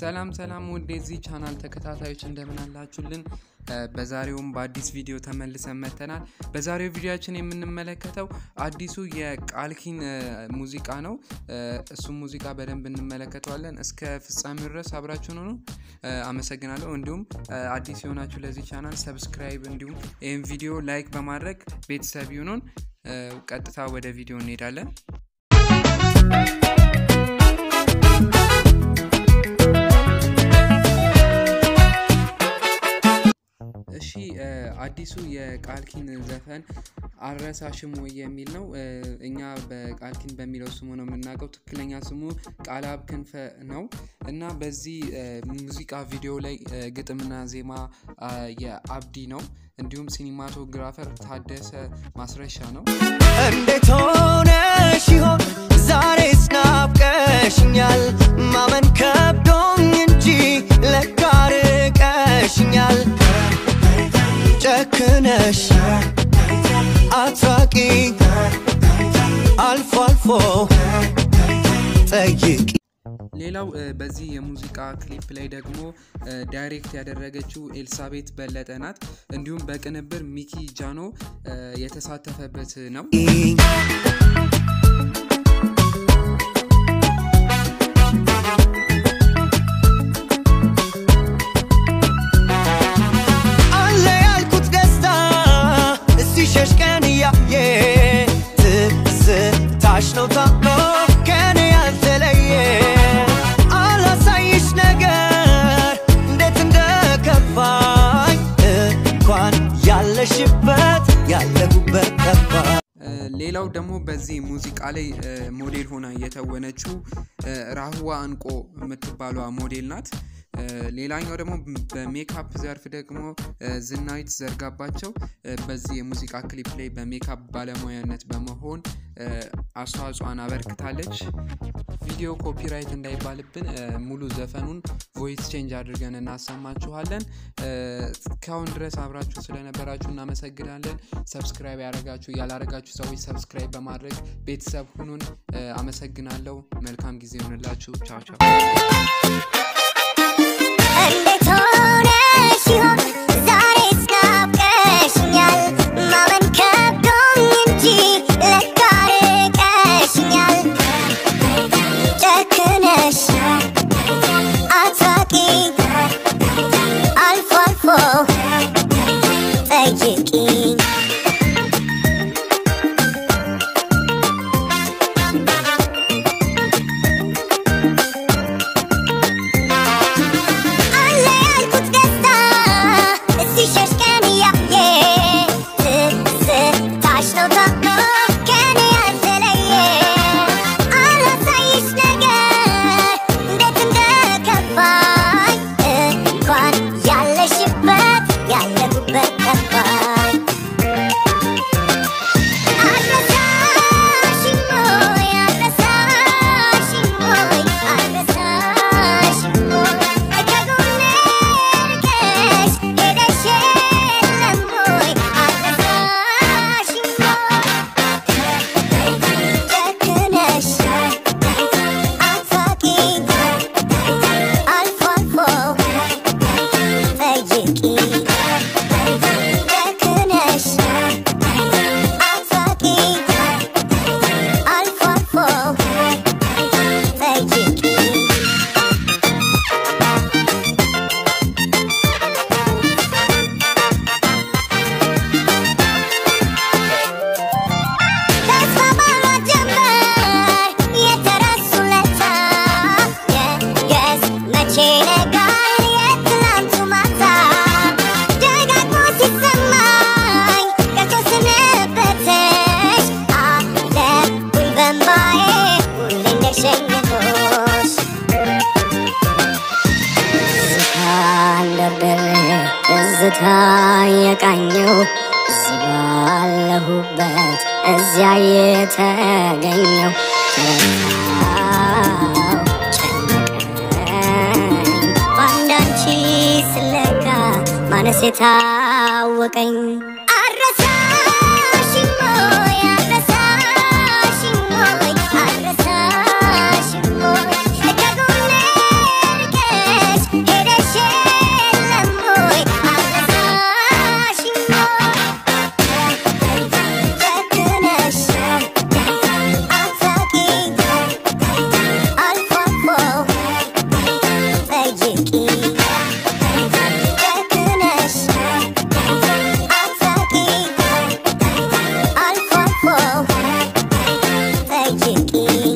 ሰላም ሰላም ውድ የዚህ ቻናል ተከታታዮች እንደምን አላችሁልን? በዛሬውም በአዲስ ቪዲዮ ተመልሰን መጥተናል። በዛሬው ቪዲዮችን የምንመለከተው አዲሱ የቃልኪን ሙዚቃ ነው። እሱም ሙዚቃ በደንብ እንመለከተዋለን። እስከ ፍጻሜው ድረስ አብራችሁን ሆኑ። አመሰግናለሁ። እንዲሁም አዲስ የሆናችሁ ለዚህ ቻናል ሰብስክራይብ፣ እንዲሁም ይህም ቪዲዮ ላይክ በማድረግ ቤተሰብ ይሁኑን። ቀጥታ ወደ ቪዲዮ እንሄዳለን። እሺ አዲሱ የቃልኪን ዘፈን አልረሳሽም ወይ የሚል ነው። እኛ በቃልኪን በሚለው ስሙ ነው የምናውቀው። ትክክለኛ ስሙ ቃልአብ ክንፈ ነው እና በዚህ ሙዚቃ ቪዲዮ ላይ ግጥምና ዜማ የአብዲ ነው። እንዲሁም ሲኒማቶግራፈር ታደሰ ማስረሻ ነው። እንዴት ሆነሽ ይሆን ዛሬስ ናፍቀሽኛል፣ ማመን ከብዶኝ እንጂ ለካ ርቀሽኛል። ጨክነሽ አትራቂ፣ አልፎ አልፎ ጠይቂ። ሌላው በዚህ የሙዚቃ ክሊፕ ላይ ደግሞ ዳይሬክት ያደረገችው ኤልሳቤት በለጠ ናት። እንዲሁም በቅንብር ሚኪ ጃኖ የተሳተፈበት ነው። አለ ያልኩት ደስታ ሲሸሽ ቀን እያየ ትዝታሽ ነው ታሞ ከኔ ያልተለየ አላሳይሽ ነገር እንዴት እንደከፋኝ እንኳን ያለሽበት ያለሁበት ጠፋኝ። ሌላው ደግሞ በዚህ ሙዚቃ ላይ ሞዴል ሆና የተወነችው ራህዋ እንቆ የምትባሏ ሞዴል ናት። ሌላኛው ደግሞ በሜካፕ ዘርፍ ደግሞ ዝናዊት ዘርጋባቸው በዚህ የሙዚቃ ክሊፕ ላይ በሜካፕ ባለሙያነት በመሆን አስተዋጽኦን አበርክታለች። ቪዲዮ ኮፒራይት እንዳይባልብን ሙሉ ዘፈኑን ቮይስ ቼንጅ አድርገን እናሰማችኋለን። እስካሁን ድረስ አብራችሁ ስለነበራችሁ እናመሰግናለን። ሰብስክራይብ ያደረጋችሁ ያላረጋችሁ ሰዎች ሰብስክራይብ በማድረግ ቤተሰብ ሁኑን። አመሰግናለሁ። መልካም ጊዜ ይሆንላችሁ። ቻው ቻው። እንዴት ሆነሽ ይሆን ዛሬስ ናፍቀሽኛል፣ ማመን ከብዶኝ እንጂ ለካ ርቀሽኛል። ጨክነሽ አትራቂ፣ አልፎ አልፎ ጠይቂኝ። አለ ያልኩት ደስታ ሲሸሽ ቀን እያየ ትዝታሽ ነው ታሞ ከኔ ያልተለየ አላሳይሽ ነገር እንዴት እንደከፋኝ እንኳን ያለሽበት ያለሁበት ጠፋኝ። አልረሳሽም ወይ አልረሳሽም ወይ አልረሳሽም ወይ ከጎኔ ርቀሽ ሄደሽ የለም ወይ አልረሳሽም ወይ ጨክነሽ አትሳቂ አልፎ አልፎ ጠይቂ ጨክነሽ አትሳቂ አልፎ አልፎ ጠይቂ ተስፋ ባለመጀመር የተረሱ ለታ የገስ መቼ ነጋል የትላንቱ ማታ ደጋግሞ ሲሰማኝ ቀርቶ ስንብትሽ አለሁኝ በእምባዬ ሁሌ እንደሸኘሁሽ አለብር ትዝታ የቃኘው እዚህ ባለሁበት እዚያ የተገኘው ተረታው ጨነቀኝ በአንዳንቺ ስለካ ማነስ የታወቀኝ አረሳሽም ወይ አረሳሽም ወይ አረሳሽም ወይ ከጎኔ ርቀሽ አይችቂ